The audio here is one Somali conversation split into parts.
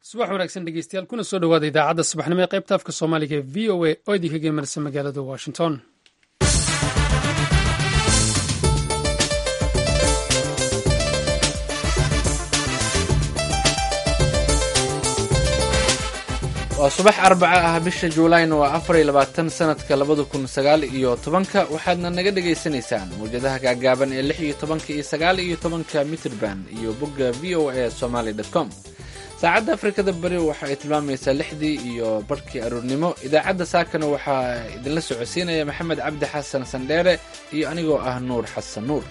subax wanaagsan dhegeystayaal kuna soo dhowaada idaacadda subaxnimo ee qaybta afka soomaaliga ee v o a oo idinka geemarisa magaalada washington waa subax arbaca ah bisha juulayna waa afar iyo labaatan sanadka labada kun sagaal iyo tobanka waxaadna naga dhagaysanaysaan mawjadaha gaagaaban ee lix iyo tobanka iyo sagaal iyo tobanka mitrband iyo bogga v o a somaly com saacadda afrikada bari waxa ay tilmaamaysaa lixdii iyo barhkii aroornimo idaacadda saakana waxaa idinla socodsiinaya maxamed cabdi xasan sandheere iyo anigoo ah nuur xasan nuur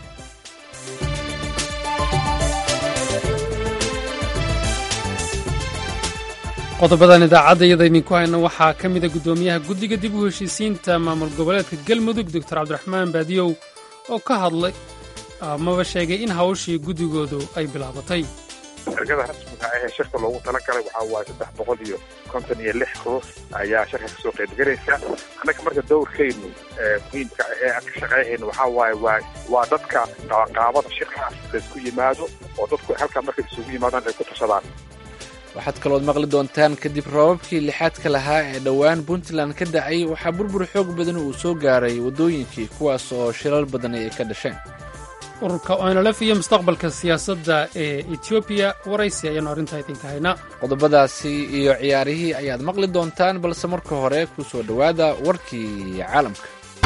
qodobadan idaacadda iyada idinku hayna waxaa ka mida guddoomiyaha guddiga dib u heshiisiinta maamul goboleedka galmudug doctor cabdiraxmaan baadiyow oo ka hadlay amaba sheegay in hawshii guddigoodu ay bilaabatay ergada rasmiga ah ee shirka loogu talagalay waxaa waaye saddex boqol iyo konton iyo lix ruux ayaa shirka kasoo qaybgelaysa annaga marka dowrkaynu muhiimka ee aan ka shaqeynayno waxaa waaye waa waa dadka qabanqaabada shirkaas laysku yimaado oo dadku halkaa markay isugu yimaadaan ay ku tashadaan waxaad kalood maqli doontaan kadib roobabkii lixaadka lahaa ee dhowaan puntland ka dacay waxaa burbur xoog badan uu soo gaaray waddooyinkii kuwaas oo shilal badan ay ka dhasheen ururka onlf iyo mustaqbalka siyaasadda ee etoobiya waraysi ayaanu arrintaa idinka haynaa qodobadaasi iyo ciyaarihii ayaad maqli doontaan balse marka hore ku soo dhowaada warkii caalamka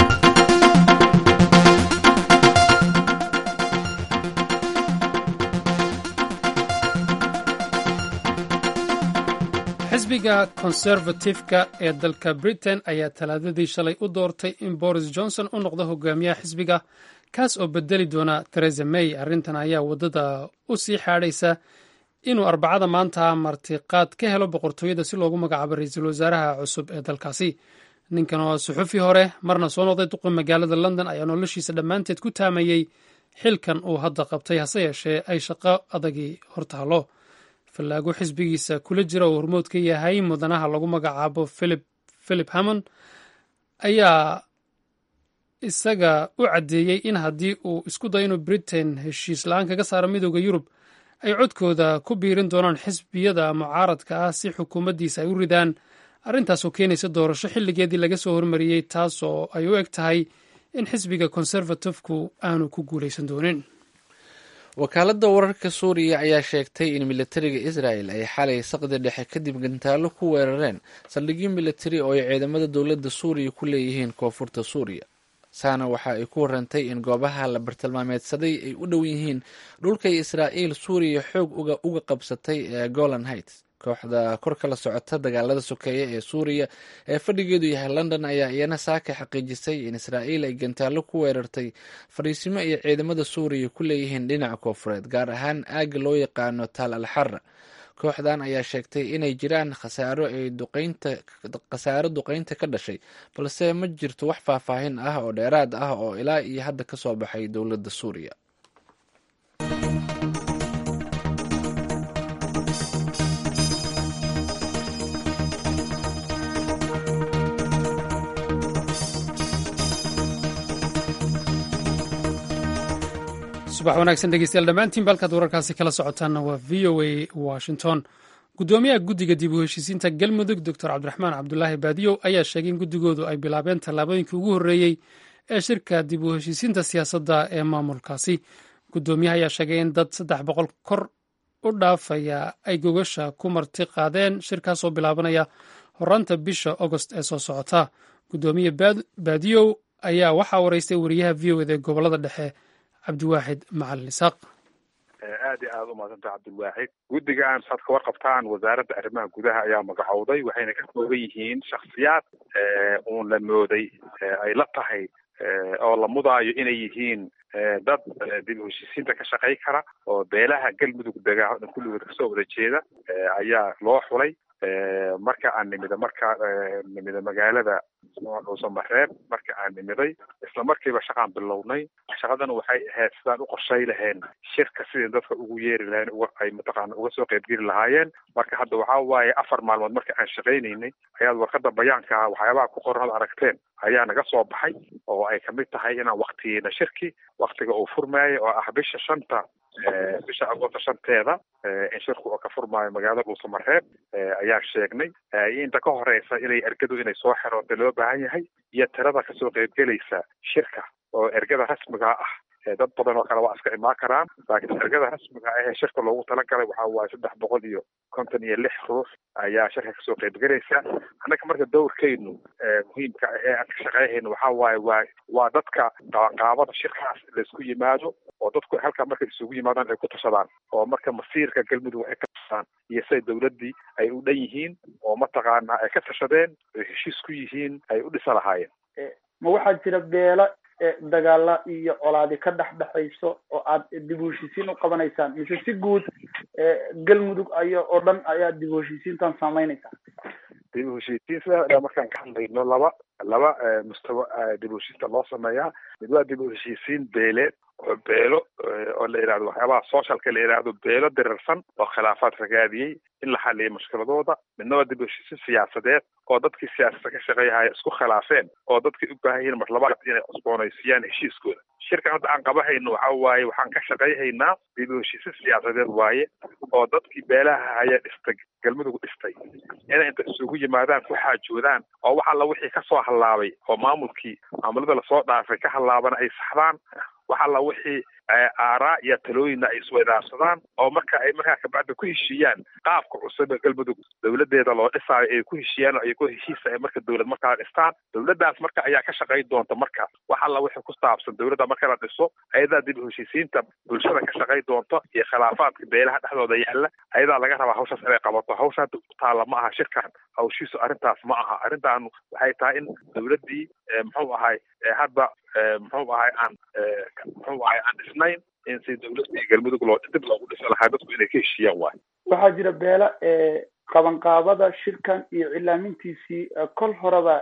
xisbiga konservatifka ee dalka britain ayaa talaadadii shalay u doortay in boris johnson u noqdo hogaamiyaha xisbiga kaas oo bedeli doona teresa may arrintan ayaa waddada u sii xaadhaysa inuu arbacada maanta martiqaad ka helo boqortooyada si loogu magacaabo ra-iisul wasaaraha cusub ee dalkaasi ninkan oo suxufi hore marna soo noqday duqa magaalada london ayaa noloshiisa dhammaanteed ku taamayey xilkan uu hadda qabtay hase yeeshee ay shaqo adagii hortaalo fallaago xisbigiisa kula jira oo hormood ka yahay mudanaha lagu magacaabo philip hammond ayaa isaga u caddeeyey in haddii uu isku dayo inuu britain heshiis la-aan kaga saaro midooda yurub ay codkooda ku biirin doonaan xisbiyada mucaaradka ah si xukuumaddiisa ay u ridaan arrintaasoo keenaysa doorasho xilligeedii laga soo hormariyey taasoo ay u eg tahay in xisbiga konservatifku aanu ku guulaysan doonin wakaaladda wararka suuriya ayaa sheegtay in militariga israel ay xalay saqdi dhexe kadib gantaallo ku weerareen saldhigyo militari oo ay ciidamada dowladda suuriya ku leeyihiin koonfurta suuriya saana waxa ay ku warantay in goobaha la bartilmaameedsaday ay u dhow yihiin dhulkay israa'iil suuriya xoog uga qabsatay ee golan heights kooxda kor kala socota dagaalada sokeeye ee suuriya ee fadhigeedu yahay london ayaa iyana saaka xaqiijisay in israa'iil ay gantaallo ku weerartay fadhiisimo ay ciidamada suuriya ku leeyihiin dhinaca koofureed gaar ahaan aagga loo yaqaano taal al xara kooxdan ayaa sheegtay inay jiraan khasaaro ay duqaynta khasaaro duqaynta ka dhashay balse ma jirto wax faahfaahin ah oo dheeraad ah oo ilaa iyo hadda ka soo baxay dowladda suuriya subax wanaagsan dhegeystayaal dhammaantiin balkaad wararkaasi kala socotaanna waa v o a washington guddoomiyaha guddiga dib u heshiisiinta galmudug doctor cabdiraxmaan cabdulaahi baadiyow ayaa sheegay in guddigoodu ay bilaabeen tallaabooyinkii ugu horreeyey ee shirka dib u heshiisiinta siyaasadda ee maamulkaasi guddoomiyaha ayaa sheegay in dad saddex boqol kor u dhaafaya ay gogasha ku marti qaadeen shirkaasoo bilaabanaya horaanta bisha agost ee soo socota guddoomiye baadiyow ayaa waxaa wareystay wariyaha v o ed ee gobolada dhexe cabdiwaaxid macalin isaaq aad iyo aada umaadsantaha cabdilwaaxid guddigan saad ka warqabtaan wasaaradda arrimaha gudaha ayaa magacowday waxayna ka kooban yihiin shaksiyaad uun la mooday ay la tahay oo la mudaayo inay yihiin dad dib u heshiisiinta ka shaqay kara oo beelaha galmudug dega kulligood kasoo wada jeeda ayaa loo xulay marka aan nimida marka nimida magaalada dhuusamareeb marka aan nimiday isla markiiba shaqaan bilownay shaqadana waxay ahayd sidaan u qorshay laheen shirka sidii dadka ugu yeeri laheen ay mataqaana uga soo qaybgeli lahaayeen marka hadda waxaa waaye afar maalmood marka aan shaqaynaynay ayaad warqada bayaanka waxyaabaha ku qoran ad aragteen ayaa naga soo baxay oo ay kamid tahay inaan waktiyeyna shirki waktiga uu furmaayo oo ah bisha shanta bisha agoosta shanteeda in shirku oo ka furmaayo magaalada dhuusamareeb ayaan sheegnay inta ka horeysa inay ergadu inay soo xeroota loo baahan yahay iyo tirada kasoo qaybgelaysa shirka oo ergada rasmiga ah dad badan oo kale waa iska imaan karaan laakiin ergada rasmiga ah ee shirka loogu talagalay waxa waaye saddex boqol iyo konton iyo lix ruux ayaa shirka kasoo qaybgelaysa annaga marka dowrkeynu muhiimka ee aan ka shaqeyhayno waxa waaye waa waa dadka qabanqaabada shirkaas laysku yimaado oo dadku halkaa markay isugu yimaadaan ay ku tashadaan oo marka masiirka galmudug ay ka tashadaan iyo siday dowladdii ay u dhan yihiin oo mataqaana ay ka tashadeen ay heshiis ku yihiin ay u dhisa lahaayeen ma waxaa jira beelo dagaala iyo colaadi ka dhex dhexayso oo aad dib u heshiisiin u qabanaysaan mise si guud galmudug aya oo dhan ayaa dib u heshiisiintan saameynaysaa dib u heshiisiin sida markaan ka hadlayno laba laba mustawa dib u heshiista loo sameeyaa mid waa dib u heshiisiin beeleed oo beelo oo la yidhahdo waxyaabaha socialka la yidhaahdo beelo dirirsan oo khilaafaad ragaadiyey in la xaliyo mushkiladooda midna waa dib u heshiisiin siyaasadeed oo dadkii siyaasada ka shaqeeyahaya isku khilaafeen oo dadkii u baahan yihiin mar labaad inay cusboonaysiiyaan heshiiskooda shirkan hadda aan qabahayno waxa waaye waxaan ka shaqeyhaynaa dib u heshiisiin siyaasadeed waaye oo dadkii beelaha haya dhistay galmudug dhistay inay inta isugu yimaadaan ku xaajoodaan oo wax alla wixii kasoo hallaabay oo maamulkii maamulada lasoo dhaafay ka hallaabana ay saxdaan wax alla wixii aaraa iyo talooyinna ay isweydaarsadaan oo marka ay markaa kabacda ku heshiiyaan qaabka cusub ee galmudug dowladeeda loo dhisaayo ay ku heshiiyaan oo iyagoo heshiisa ay marka dowlad markaa dhistaan dowladdaas marka ayaa ka shaqayn doonta marka wax alla wixii ku saabsan dowladda marka la dhiso ayadaa dib u heshiisiinta bulshada ka shaqayn doonta iyo khilaafaadka beelaha dhexdooda yaalla ayadaa laga rabaa hawshaas inay qabato hawsha hadda u taalla ma aha shirkan hawshiisu arrintaas ma aha arrintaanu waxay tahay in dowladdii muxuu ahay hadda muxuu ahay aan muxuu ahay aan dhisnayn in si dowladii galmudug loo dib loogu dhisi lahaa dadku inay ka heshiiyaan waayo waxaa jira beela qabanqaabada shirkan iyo cilaamintiisii kol horeba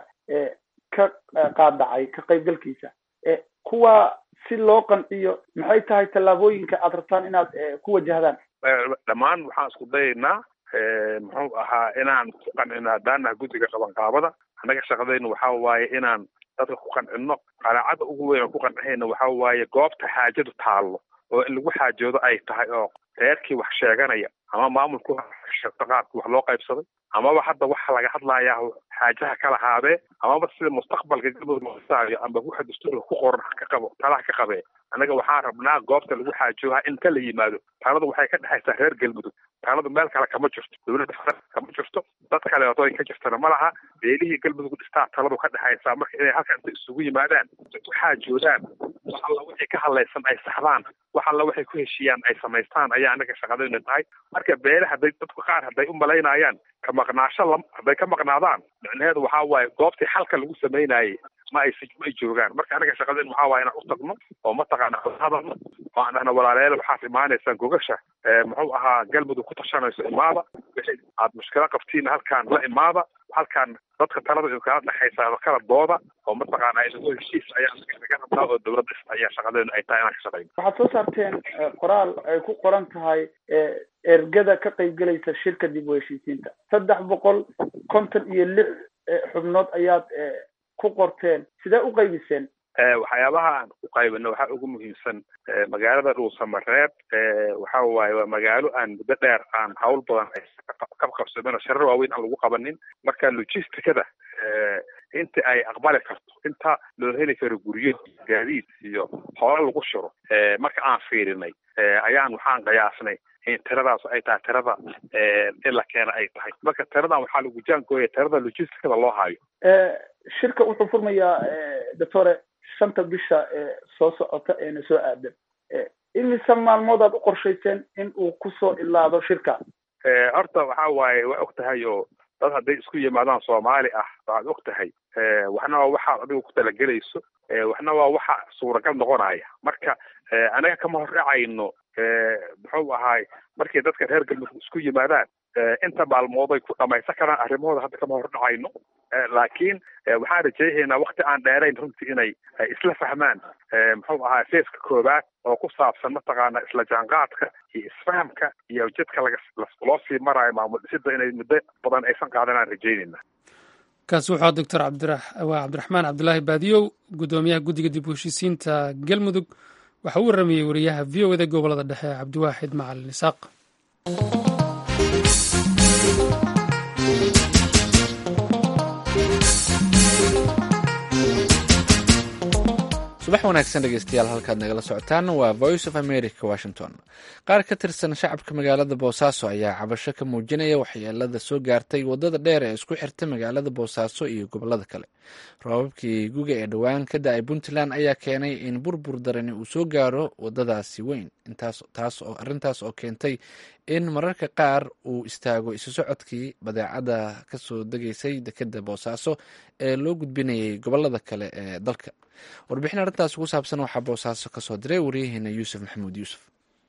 ka qaadacay ka qaybgalkiisa kuwa si loo qanciyo maxay tahay tallaabooyinka aad rabtaan inaad ku wajahdaan dhammaan waxaan isku dayaynaa muxuu ahaa inaan ku qancino haddaanaha guddiga qabanqaabada annaga shaqadaynu waxa waaye inaan dadka ku qancino qanaacada ugu weyn oo ku qancihayna waxa waaye goobta xaajadu taallo oo in lagu xaajoodo ay tahay oo reerkii wax sheeganaya ama maamulku qaadka wax loo qaybsaday amaba hadda waxa laga hadlayaa xaajaha kala haadee amaba sida mustaqbalka galmudug looisaayo amba waxa dastuurka ku qoran ka qabo talaha ka qabee annaga waxaan rabnaa goobta lagu xaajooha in ka la yimaado taanadu waxay ka dhexaysaa reer galmudug taanadu meel kale kama jirto dowladda kama jirto dad kaleeto ay ka jirtana ma laha beelihii galmudug dhistaa taladu ka dhexaysaa marka inay halka inta isugu yimaadaan ku xaajoodaan wax alla wixii ka hadlaysan ay saxdaan wax alla waxay ku heshiiyaan ay samaystaan ayaa annaga shaqadayna tahay marka beele hadday dadku qaar hadday u malaynayaan ka maqnaasho lam hadday ka maqnaadaan micnaheedu waxaa waaye goobtii xalka lagu samaynayay ma ay ma ay joogaan marka anaga shaqadeen waxaa waaye inaan u tagno oo mataqaana hadalno oo aan dhahno walaalayaal waxaad imaanaysaan gogasha muxuu ahaa galmudug ku tashanayso imaada wixii aad mushkilo qabtiin halkaan la imaada halkaan dadka talada kala dhexaysa kala dooda oo mataqaana inagoo heshiis ayaa naga rabnaa oo dowladda ayaa shaqadeenu ay tahay inaan ka shaqayno waxaad soo saarteen qoraal ay ku qoran tahay ergada ka qaybgelaysa shirka dib u heshiisiinta saddex boqol konton iyo lix xubnood ayaad ku qorteen sidee u qaybiseen waxyaabaha aan u qaybino waxaa ugu muhiimsan magaalada dhuusamareeb waxa waaye waa magaalo aan muddo dheer aan hawl badan ay ka qabsamin oo sharar waaweyn aan lagu qabanin marka logisticada inta ay aqbali karto inta loo heli karo guryo gaadiid iyo hoola lagu shiro marka aan fiirinay ayaan waxaan qiyaasnay in tiradaas ay tahay tirada in la keena ay tahay marka tiradan waxaa lagu jaangooya tirada logisticada loo hayo shirka wuxuu furmayaa doctore shanta bisha soo socota eena soo aadan imise maalmood aad u qorshayseen in uu kusoo ilaado shirka horta waxa waaye waa og tahay oo dad hadday isku yimaadaan soomaali ah waxaad og tahay waxna waa waxaad adigu ku talagelayso waxna waa waxa suuragal noqonaya marka anaga kama horracayno muxuu ahaay markay dadka reer galmudug isku yimaadaan inta maalmood ay ku dhamaysan karaan arrimahooda hadda kama hordhacayno laakiin waxaan rajaynaynaa wakti aan dheerayn runtii inay isla fahmaan muxuu ahaa feeska koowaad oo ku saabsan mataqaana isla jaanqaadka iyo isfahamka iyo jidka laga loo sii maraayo maamul dhisida inay muddo badan aysan qaadan aan rajaynayna kaasi wuxuu doctor waa cabdiraxmaan cabdulaahi baadiyow guddoomiyaha guddiga dib u heshiisiinta galmudug waxa uu waramayey wariyaha v o eda gobolada dhexe cabdiwaaxid macalin isaaq subax wanaagsan dhegeystayaal halkaad nagala socotaan waa voice of america washington qaar ka tirsan shacabka magaalada boosaaso ayaa cabasho ka muujinaya waxyeelada soo gaartay wadada dheer ee isku xirta magaalada boosaaso iyo gobolada kale roobabkii guga ee dhowaan ka da-ay puntland ayaa keenay in burbur darani uu soo gaaro wadadaasi weyn arrintaas oo keentay in mararka qaar uu istaago isu socodkii badeecada kasoo degaysay dekeda boosaaso ee loo gudbinayay gobolada kale ee dalka warbixin arrintaas ugu saabsan waxaa boosaaso kasoo diray waryaheena yuusuf maxamuud yuusuf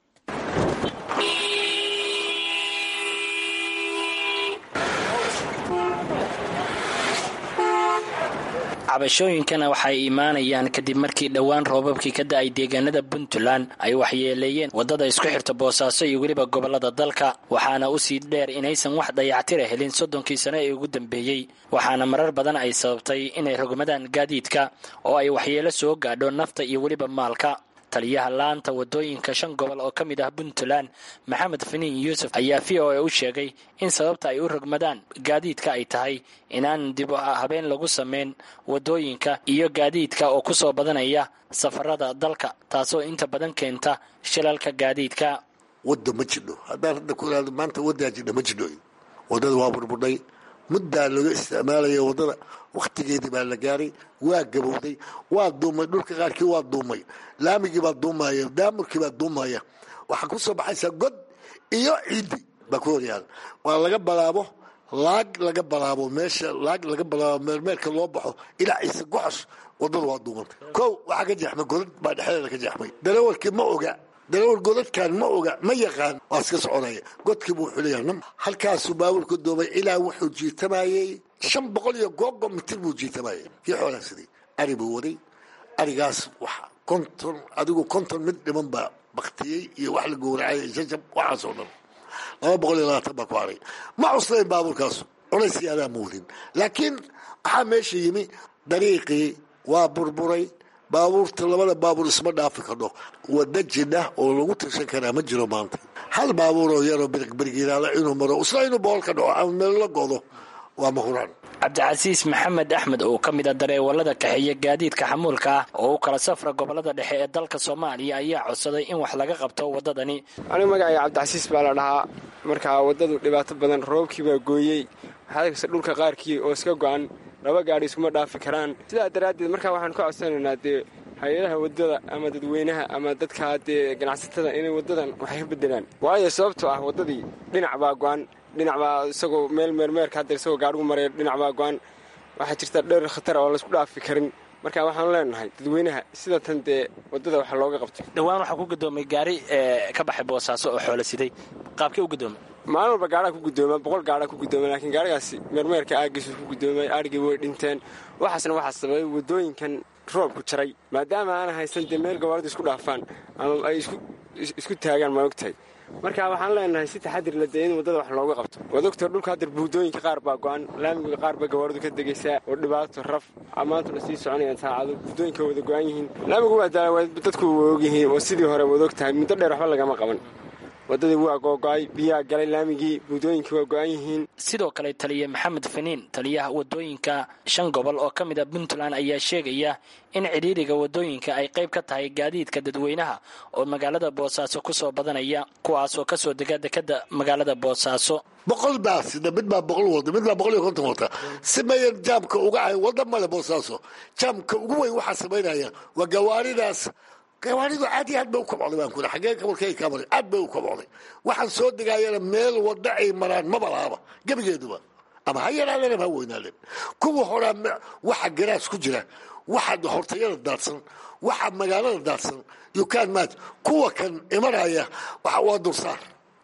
cabashooyinkana waxay imaanayaan kadib markii dhowaan roobabkii ka da-ay deegaanada puntland ay waxyeeleeyeen waddada isku xirta boosaaso iyo weliba gobolada dalka waxaana usii dheer inaysan wax dayactira helin soddonkii sano ee ugu dambeeyey waxaana marar badan ay sababtay inay rogmadaan gaadiidka oo ay waxyeelo soo gaadho nafta iyo weliba maalka taliyaha laanta wadooyinka shan gobol oo ka mid ah puntland maxamed finiin yuusuf ayaa v o a u sheegay in sababta ay u rogmadaan gaadiidka ay tahay inaan dib habeen lagu sameyn wadooyinka iyo gaadiidka oo ku soo badanaya safarada dalka taasoo inta badan keenta shilalka gaadiidka wadda ma jidho haddaan hadda ku ihahdo maanta waddaa jidha ma jidho waddada waa burburdhay muddaa laga isticmaalaya waddada wakhtigeedii baa la gaaray waa gabowday waa duumay dhulka qaarkii waa duumay laamigii baa duumaya daamurkii baa duumaya waxaa ku soo baxaysaa god iyo ciiddi baa ku horyaala waa laga balaabo laag laga balaabo meesha laag laga balaabo meelmeelka loo baxo ilaa ciise goxosh waddada waa duumantay kow waxaa ka jeexmay godad baa dhexdeeda ka jeexmay darawalkii ma oga darawal godadkan ma oga ma yaqaan waa iska soconaya godkii buu xuleeyahay halkaasuu baabuurka doomay ilaa wuxuu jiitamayey shan boqol iyo googo mitir buu jiitamayey kii xoolaa sidii ari buu waday arigaas wax konton adigu konton mid dhiman baa baktiyey iyo wax la gowracay jajab waxaasoo dhan laba boqol iyo labaatan baa ku haray ma cuslayn baabuurkaasu culaysii adaa ma wadin laakiin waxaa meesha yimi dariiqii waa burburay baabuurta labada baabuur isma dhaafi kadho wada jidha oo lagu tirsan karaa ma jiro maanta hal baabuur oo yaroo birigiriiraala inuu maro isla inuu bool ka dhaco ama meel la godo waa mahuraan cabdicasiis maxamed axmed oo ka mid a dareewalada kaxeeya gaadiidka xamuulka ah oo u kala safra gobolada dhexe ee dalka soomaaliya ayaa codsaday in wax laga qabto waddadani anigu magacayga cabdicasiis baa la dhahaa markaa waddadu dhibaato badan roobkii baa gooyey waxaadkasta dhulka qaarkii oo iska go-an laba gaadhi iskuma dhaafi karaan sidaa daraaddeed markaa waxaan ka codsanaynaa dee hay-adaha waddada ama dadweynaha ama dadka dee ganacsatada inay waddadan waxay ka bedelaan waayo sababtoo ah waddadii dhinac baa go-an dhinac baa isagoo meel meermeerka hadda isagoo gaadhigu maraya dhinac baa go-an waxaa jirta dheer khatar oo laysku dhaafi karin marka waxaanu leenahay dadweynaha sida tan dee waddada waxa looga qabto dhowaan waxaa ku gudoomay gaari ka baxay boosaaso oo xoolo siday qaabkee u gudoomay maalin walba gaadhaa ku gudooma boqol gaadhaa ku gudooma laakiin gaarigaasi meermeerka aagiisu ku gudoomay arigii way dhinteen waxaasna waxaa sababay waddooyinkan roobku jaray maadaama aana haysan dee meel gawaaridu isku dhaafaan ama ay isku taagaan ma ogtahay marka waxaan leenahay si taxadir la dee in waddada wax looga qabto waad ogta dhulka hadda buudooyinka qaar baa go-an laamiga qaar baa gawaaridu ka degaysaa oo dhibaato raf maantuna sii soconayaan saacado buudooyinka wada go-an yihiin laamigu waa daala dadku waa ogyihiin oo sidii hore waad og tahay muddo dheer waxba lagama qaban waddadii waa googo-ay biyaha galay laamigii buudooyinkii waa go-an yihiin sidoo kale taliye maxamed faniin taliyaha waddooyinka shan gobol oo ka mid a puntland ayaa sheegaya in cidhiiriga waddooyinka ay qayb ka tahay gaadiidka dadweynaha oo magaalada boosaaso ku soo badanaya kuwaasoo kasoo dega dekada magaalada boosaaso boqol baa sida mid baa boqol wada mid baa boqol iyo konton wata si mayan jaamka uga ahay wadda male boosaaso jaamka ugu weyn waxaa samaynaya waa gawaaridaas gawaaridu aad iyo aad bay u kobcday baan kuri xaggee kabalkay ka maray aad bay u kobcday waxaan soo degaayana meel wadda ay maraan maba laaba gebigeeduba ama ha yaraadeen ama ha weynaadeen kuwa horaa waxa garaas ku jira waxa hortayada daadsan waxa magaalada daadsan yukaan maaj kuwa kan imanaya waa dulsaar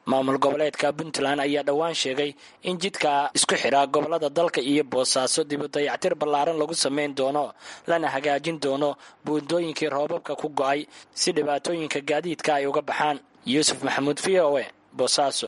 maamul goboleedka puntland ayaa dhowaan sheegay in jidka isku xidhaa gobolada dalka iyo boosaaso dibu dayactir ballaaran lagu samayn doono lana hagaajin doono buundooyinkii roobabka ku go'ay si dhibaatooyinka gaadiidka ay uga baxaan yuusuf maxamuud v o e boosaaso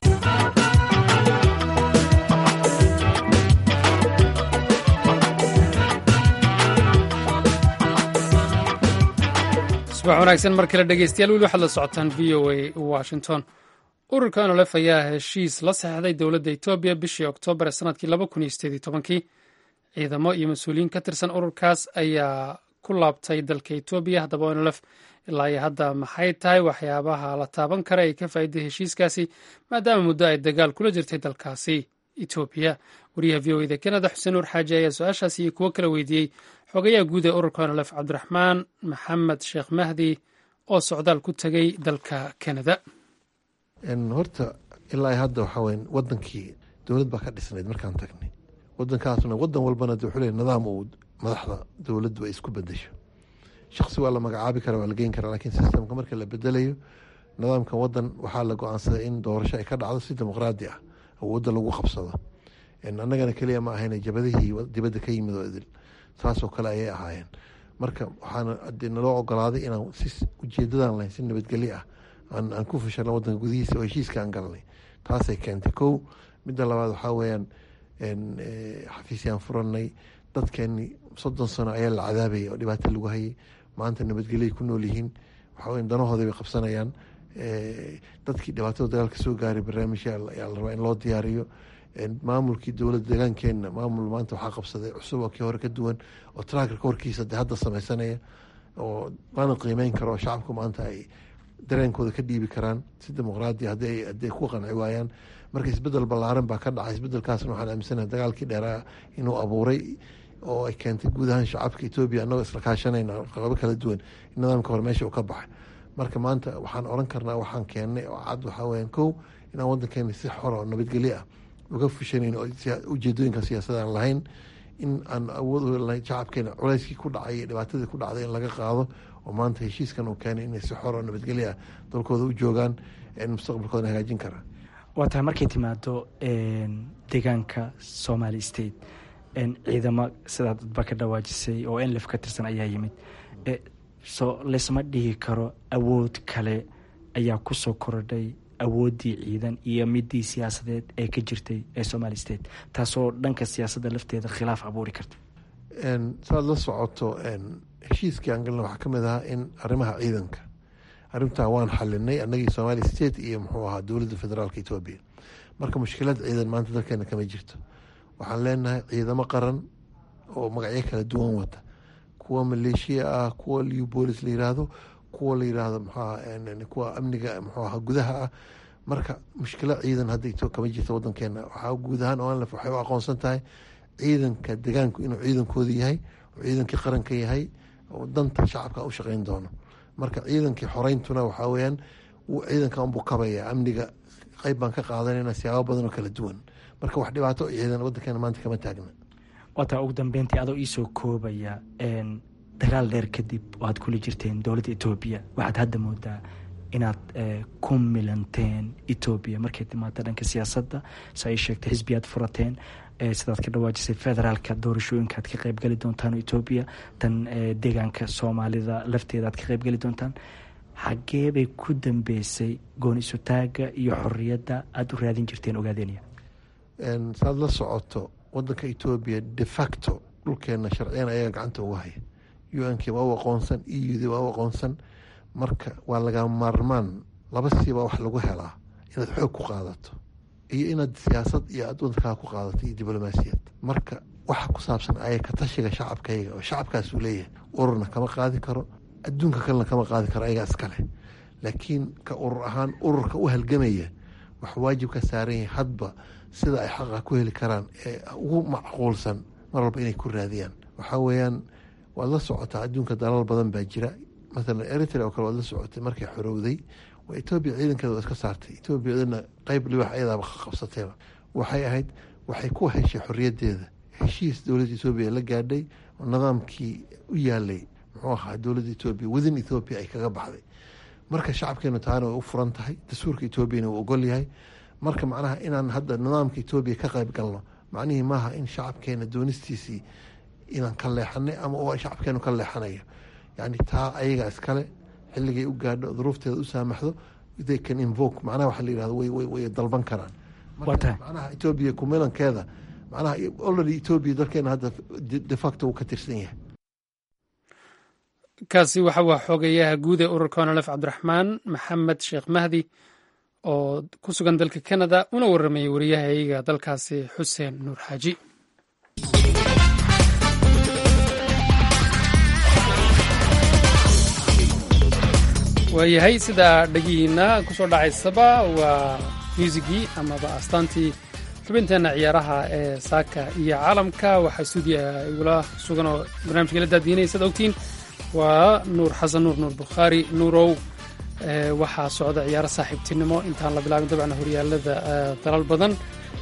subax wanaagsan mar kale dhegeystayaal weli waxaad la socotaan v o a washington ururka nolef ayaa heshiis la saxeixday dowladda etoobiya bishii oktoobar ee sanadkii laba kun iyo sideed iyo tobankii ciidamo iyo mas-uuliyiin ka tirsan ururkaas ayaa ku laabtay dalka etoobiya haddaba nolef ilaa iyo hadda maxay tahay waxyaabaha la taaban kara ee ka faa'iiday heshiiskaasi maadaama muddo ay dagaal kula jirtay dalkaasi etoobiya wariyaha v o eda kanada xuseen nuur xaaji ayaa su-aashaasi iyo kuwo kala weydiiyey xogayaha guud ee ururka nolef cabdiraxmaan maxamed sheekh mahdi oo socdaal ku tegay dalka kanada horta ilaa hadda waxaa weya wadankii dowlad baa ka dhisnayd markaan tagnay wadankaasna wadan walbana de wuxuu leey nidaam uu madaxda dowladdu ay isku bedesho shaksi waa la magacaabi kara waa la geyn karaa lakiin sistamka marka la bedelayo nidaamka wadan waxaa la go-aansaday in doorasho ay ka dhacdo si dimuqraadi ah awoodda lagu qabsado annagana keliya ma ahayna jabadihii dibadda ka yimid oo idil saasoo kale ayay ahaayeen marka waxaana naloo ogolaaday inaan si ujeedadan lahayn si nabadgelyo ah aan ku fashano wadanka gudihiisa oo heshiiska aan galnay taasay keentay kow midda labaad waxaa weyaan xafiisyaan furanay dadkeeni soddon sano ayaa la cadaabayay oo dhibaato lagu hayay maanta nabadgelyoay ku nool yihiin waxaweya danahooda bay qabsanayaan dadkii dhibaatada dagaalka soo gaaray barnaamijya ayaa la rabaa in loo diyaariyo maamulkii dowladda deegaankeenna maamul maanta waxaa qabsaday cusub oo kii hore ka duwan oo traakarka horkiisa de hadda sameysanaya oo maana qiimeyn karo oo shacabku maanta ay dareenkooda ka dhiibi karaan si dimuqraadi hadday ku qanci waayaan marka isbedel ballaaran baa ka dhacay isbedelkaasna waxaan aaminsanaha dagaalkii dheeraa inuu abuuray oo ay keentay guud ahaan shacabka etoobiya annagoo isla kaashanayna qabo kala duwan in nidaamka hore meesha uu ka baxay marka maanta waxaan oran karnaa waxaan keennay oo cad waxaa weyaan kow inaan wadankeena si xor oo nabadgelyo ah uga fushanayn oo ujeedooyinka siyaasadaan lahayn in aan awood lahayn shacabkeena culeyskii ku dhacay iyo dhibaatadii ku dhacday in laga qaado oo maanta heshiiskan uu keenay inay si xor oo nabadgelyo ah dalkooda u joogaan mustaqbalkooda hagaajin karaa waa tahay markay timaado deegaanka somali state ciidamo sidaa dadba ka dhawaajisay oo enlef ka tirsan ayaa yimid so laysma dhihi karo awood kale ayaa kusoo korodhay awooddii ciidan iyo midii siyaasadeed ee ka jirtay ee somali state taasoo dhanka siyaasadda lafteeda khilaaf abuuri karta saad la socoto heshiiskii aan galna waxaa kamid ahaa in arrimaha ciidanka arrintaa waan xalinay annagii somali state iyo muxuu ahaa dowladda federaalka etoobiya marka mushkilad ciidan maanta dalkeena kama jirto waxaan leenahay ciidamo qaran oo magacyo kala duwan wata kuwa maleeshiya ah kuwa liw boolis la yiraahdo kuwa la yiraahdo mxuaha kuwa amniga muxuu aha gudaha ah marka mushkilo ciidan hadda kama jirta wadankeena waxaa guud ahaan onlef waxay u aqoonsan tahay ciidanka degaanku inuu ciidankooda yahay oo ciidankii qaranka yahay oo danta shacabka u shaqeyn doono marka ciidankii xoreyntuna waxaa weyaan ciidanka unbuu kabaya amniga qeyb baan ka qaadanayna siyaabo badan oo kala duwan marka wax dhibaato ciidan wadankeena maanta kama taagna waataa ugu dambeyntii adoo iisoo koobaya dagaal dheer kadib oo aad kula jirteen dowladda etoobiya waxaad hadda moodaa inaad ku milanteen etoobiya markay timaado dhanka siyaasadda si ay sheegtay xisbi aad furateen sidaad ka dhawaajisay federaalka doorashooyinka aad ka qeybgeli doontaan etoobiya tan deegaanka soomaalida lafteeda aad ka qeybgeli doontaan xagee bay ku dambeysay goon isutaaga iyo xoriyadda aada u raadin jirteen ogaadeenaya saad la socoto wadanka etoobiya de facto dhulkeena sharciyan ayaga gacanta uga haya u-nk waa u aqoonsan eud waa u aqoonsan marka waa laga maarmaan laba siiba wax lagu helaa inaad xoog ku qaadato iyo inaad siyaasad iyo aad wadankaa ku qaadato iyo diblomaasiyad marka waxa ku saabsan aya ka tashiga shacabkayga oo shacabkaasuu leeyahay ururna kama qaadi karo adduunka kalena kama qaadi karo ayagaa iskale laakiin ka urur ahaan ururka u halgamaya wax waajib ka saaran yahay hadba sida ay xaqa ku heli karaan ee ugu macquulsan mar walba inay ku raadiyaan waxaa weeyaan waad la socotaa adduunka dalal badan baa jira maalan eritrea oo kale waad la socotay markay xorowday waa etoobiya ciidankeeda waa iska saartay etoobiyadana qeyb libax ayadaaba qabsatayba waxay ahayd waxay ku heshay xoriyaddeeda heshiis dowladda etoobiya la gaadhay oo nidaamkii u yaalay muxuu ahaa dowladda etoobiya wadin ethoobiya ay kaga baxday marka shacabkeenu taana way u furan tahay dastuurka etoobiyana uu ogol yahay marka macnaha inaan hadda nidaamka etoobiya ka qayb galno macnihii maaha in shacabkeena doonistiisii inaan ka leexanay ama oo shacabkeenu ka leexanayo yani taa ayaga iskale xilligay u gaadho duruufteeda u saamaxdo they can invoke macnaha waxa la yihahdo way way way dalban karaan marka macnaha etoobiya kumilankeeda macnaha already etoobiya dalkeena hadda de facto uu ka tirsan yahay kaasi waxa waa xoogayaha guud ee ururka onolef cabdiraxmaan maxamed sheekh mahdi oo ku sugan dalka canada una waramayay wariyahayaga dalkaasi xuseen nuur xaaji waayahay sidaa dhegihiina kusoo dhacaysaba waa muusigii amaba astaantii xubinteenna ciyaaraha ee saaka iyo caalamka waxaa stuudiya igula sugan oo barnamijka la daadiinaya sad ogtiin waa nuur xasan nuur nuur bukhaari nuurow waxaa socda ciyaaro saaxiibtinimo intaan la bilaabin dabcan horyaalada dalal badan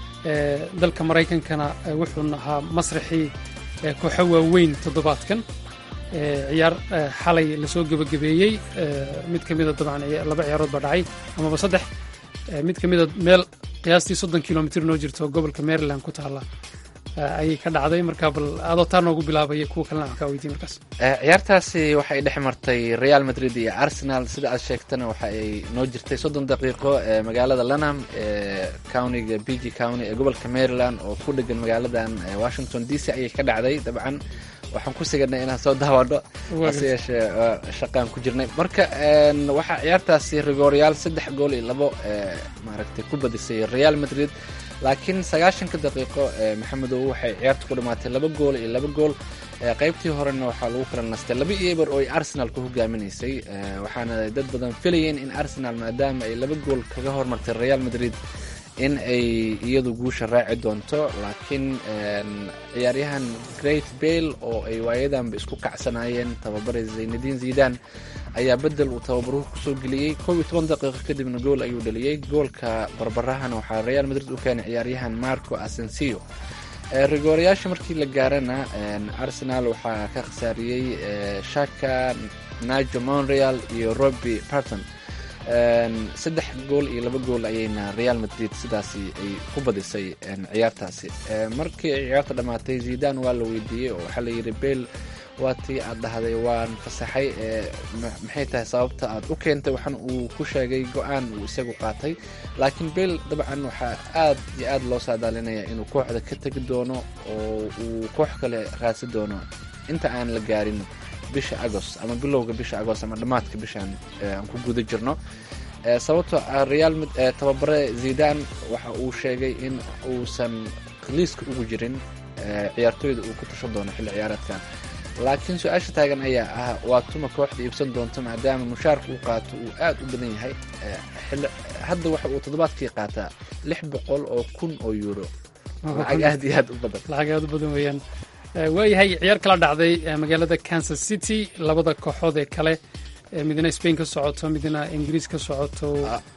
dalka maraykankana wuxuu ahaa masraxii kooxo waaweyn toddobaadkan ciyaar xalay lasoo gebagabeeyey mid ka mida dabcan laba ciyaarood baa dhacay amaba saddex mid ka mida meel qiyaastii soddon kilomitr noo jirto gobolka maryland ku taalla ayay ka dhacday marka bal adoo taa noogu bilaabaya kuwa kalena wax kaa weydiin markaas ciyaartaasi waxay dhex martay real madrid iyo arsenal sida aad sheegtana waxa ay noo jirtay soddon daqiiqo ee magaalada lanham ee countiga b g county ee gobolka maryland oo ku dhegan magaaladan washington d c ayay ka dhacday dabcan waxaan ku siganay inaan soo daawadho hase yeeshee shaqaan ku jirnay marka waxaa ciyaartaasi rigooryaal saddex gool iyo labo maaragtay ku badisay real madrid laakiin sagaashanka daqiiqo maxamedow waxay ciyaartu ku dhamaatay laba gool iyo laba gool qaybtii horena waxaa lagu kala nastay laba iyo eber oo ay arsenal ku hogaaminaysay waxaana dad badan filayeen in arsenal maadaama ay laba gool kaga hormartay real madrid in ay iyadu guusha raaci doonto laakiin ciyaaryahan great bale oo ay waayadanba isku kacsanaayeen tababare zaynadiin zidan ayaa bedel uu tababaruhu kusoo geliyey kow iyo toban daqiiqo kadibna gool ayuu dhaliyey goolka barbarahana waxaa real madrid u keenay ciyaaryahan marco asensio rigoorayaasha markii la gaarana arsenal waxaa ka khasaariyey shaka najo monreal iyo roby parton saddex gool iyo laba gool ayayna real madrid sidaasi ay ku badisay ciyaartaasi markii ay ciyaarta dhammaatay zidan waa la weydiiyey oo waxaa layidhi bel waa tii aad dhahday waan fasaxay maxay tahay sababta aad u keentay waxaan uu ku sheegay go-aan uu isagu qaatay laakiin bel dabcan waxaa aad iyo aad loo saadaalinaya inuu kooxda ka tegi doono oo uu koox kale raadsi doono inta aan la gaarin bisha agost ama bilowga bisha agost ama dhammaadka bishaan aan ku guda jirno sababtoo ah real tababare zidan waxa uu sheegay in uusan liiska ugu jirin ciyaartooyda uu ku tashan doono xilli ciyaareedkan laakiin su-aasha taagan ayaa ah waa tuma kooxda iibsan doonto maadaama mushaarka uu qaato uu aad u badan yahay hadda waxa uu toddobaadkii qaataa lix boqol oo kun oo euro lacag aad iyo aad u badan lacag aad u badan weeyaan waayahay ciyaar kala dhacday magaalada kansas city labada kooxood ee kale midna spain ka socoto midna ingiriis ka socoto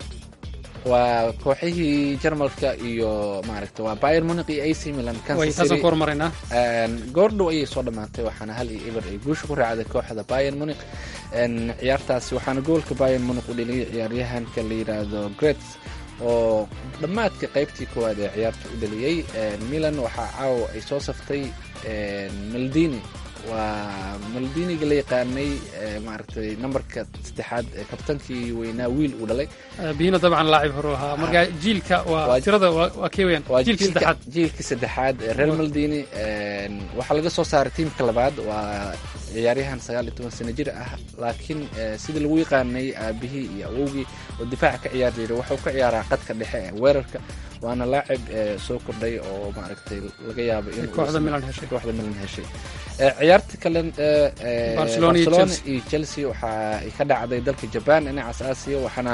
waa kooxihii jarmalka iyo maaragta waa bayer muniq iyo ac milan taasaan ku hormaraynaa goordhow ayay soo dhammaatay waxaana hal iyo eber ay guusha ku raacday kooxda bayer muniq ciyaartaasi waxaana goolka bayer muniq u dheliyay ciyaaryahanka la yidhaahdo grets oo dhammaadka qaybtii koowaad ee ciyaarta u dhaliyey milan waxaa caawa ay soo saftay maldini waa maldiniga la yaqaanay maaragtay nambarka saddexaad ee kabtankii weynaa wiil uu dhalay biyina dabcan laacib hore ahaa marka jiilka waa tirada waa kee weyaan jiilka saddexaad jiilka saddexaad ee reer maldini waxaa laga soo saaray tiimka labaad waa ciyaaryahan sagaal iyo toban sano jir ah laakiin sidii lagu yaqaanay aabihii iyo awowgii oo difaaca ka ciyaar jiray waxuu ka ciyaaraa qadka dhexe ee weerarka waana laacib soo kordhay oo maaragtay laga yaabo in kooxda milan heshay kooxda milan heshay ciyaarta kale barcelona iyo chelsea waxa ay ka dhacday dalka jaban dhinacaas aasiya waxaana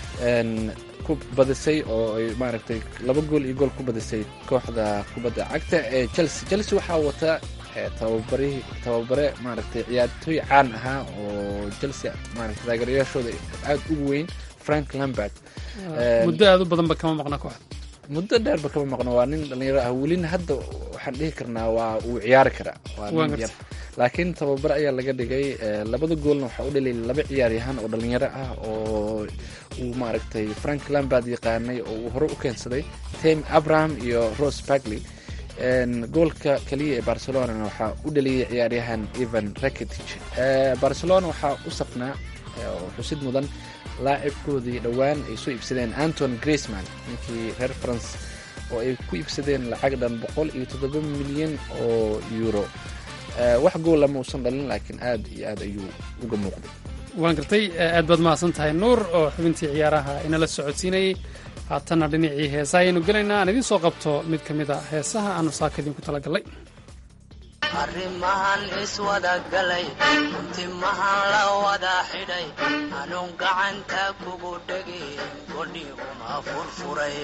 ku badisay oo ay maaragtay laba gool iyo gool ku badisay kooxda kubadda cagta ee chelsea chelsea waxaa wata tababarihii tababare maaragtay ciyaartooy caan ahaa oo chelsea maaragtay taageerayaashooda aad ugu weyn frank lambert muddo aad u badanba kama maqna kooxda muddo dheerba kama maqno waa nin dhalinyaro ah welina hadda waxaan dhihi karnaa waa uu ciyaari karaa waa nin yar laakiin tababar ayaa laga dhigay labada goolna waxaa u dhaliyay laba ciyaaryahan oo dhalinyaro ah oo uu maaragtay frank lambard yaqaanay oo uu hore u keensaday tame abraham iyo rose bagley goolka kaliya ee barcelonana waxaa u dhaliyay ciyaaryahan evan rakitic barcelona waxaa u safnaa oo xusid mudan laacibkoodii dhowaan ay soo iibsadeen anton graceman ninkii reer france oo ay ku iibsadeen lacag dhan boqol iyo toddoba milyan oo euro wax goola ma uusan dhalin laakiin aad iyo aad ayuu uga muuqday waan gartay aad baad mahadsan tahay nuur oo xubintii ciyaaraha inala socodsiinayay haatanna dhinacii heesaha ayaynu gelaynaa aan idiin soo qabto mid ka mid a heesaha aanu saaka idinku talagallay arrimahan iswada galay timahan la wada xidhay anuun gacanta kugu dhegin godhi uma furfuray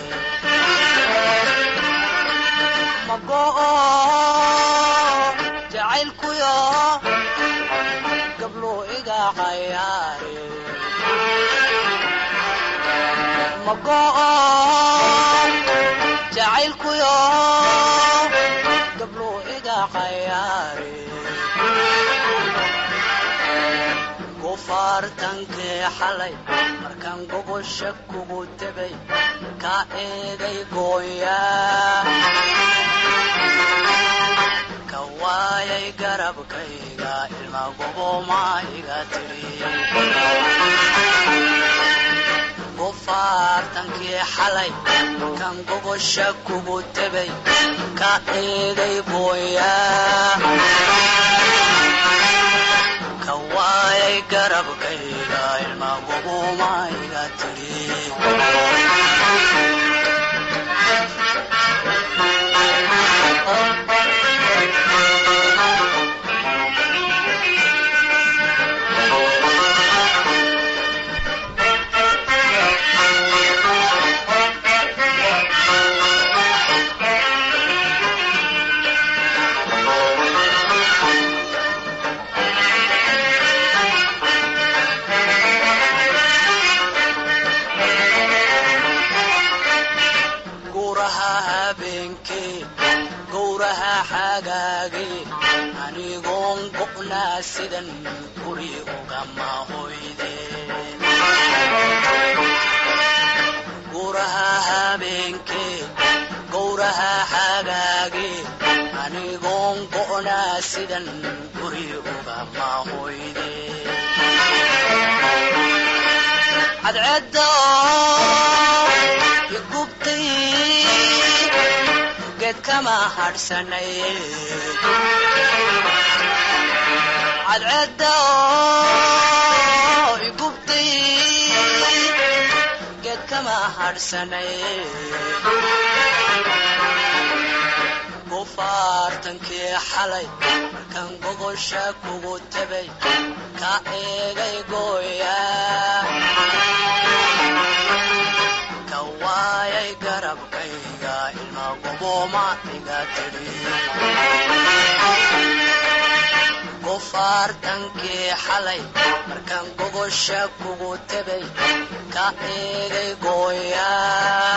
mago'o jacaylkuyo gabluu iga cayaare mago'o jacaylkuyo gabluu iga cayaare gufaartankii xalay markaan gogosha kugu tegay ka eeday gooyaa ka waayay garabkayga ilma goboma iga tidhi gufaartankii xalay kan gogosha kugu tegay ka eeday gooyaa ka waayay garabkayga ilma goboma iga tidhi guraha habeenkee gowraha xagaagee anigoon go'naa sidan guri ugama hoydeen guraha habeenkee gowraha xagaagee anigoon go'naa sidan guri ugama hoydeen cadceedda igubtay geed kama hadhsanay cadceedda igubtay geed kama hadhsanay gufaartankii xalay markaan gogosha kugu tegay ka eegay gooyaa ka waayay garabkayga ilma goboma iga tidhi gufaartankii xalay markaan gogosha kugu tegay ka eegay gooyaa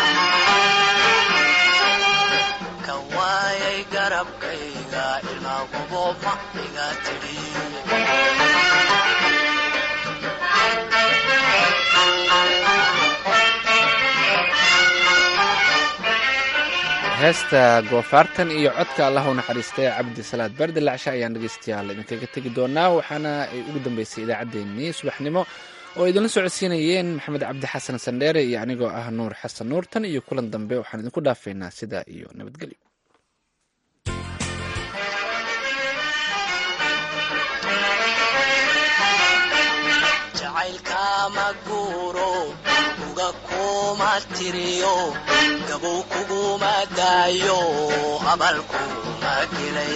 ka waayay garabkayga ilma goboma iga tidhi heesta goofaartan iyo codka allah u naxariistay cabdi salaad bardi lacsha ayaan dhegeystayaal idinkaga tegi doonaa waxaana ay ugu dambeysay idaacaddeenii subaxnimo oo idinla socodsiinayeen maxamed cabdi xasan sandheere iyo anigoo ah nuur xasan nuur tan iyo kulan dambe waxaan idinku dhaafaynaa sidaa iyo nabadgelyo jacaylkama guuro uga kuma tiriyo gabow kuguma daayo abal kuma gelay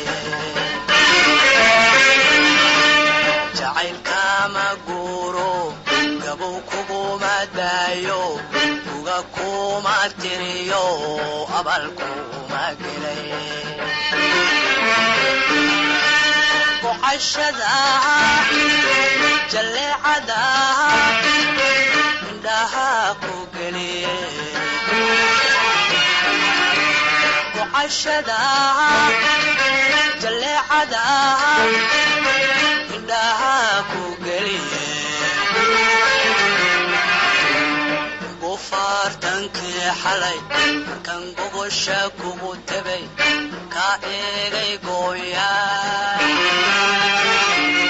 jacaylkama guuro gabow kuguma daayo uga kuma tiriyo abal kuma gelay gocashada jalleecada indhaha ku geliye gocashada jalleecada indhaha ku geliye bufaartankii xalay markan gogosha kugu tabay ka eegay gooyaa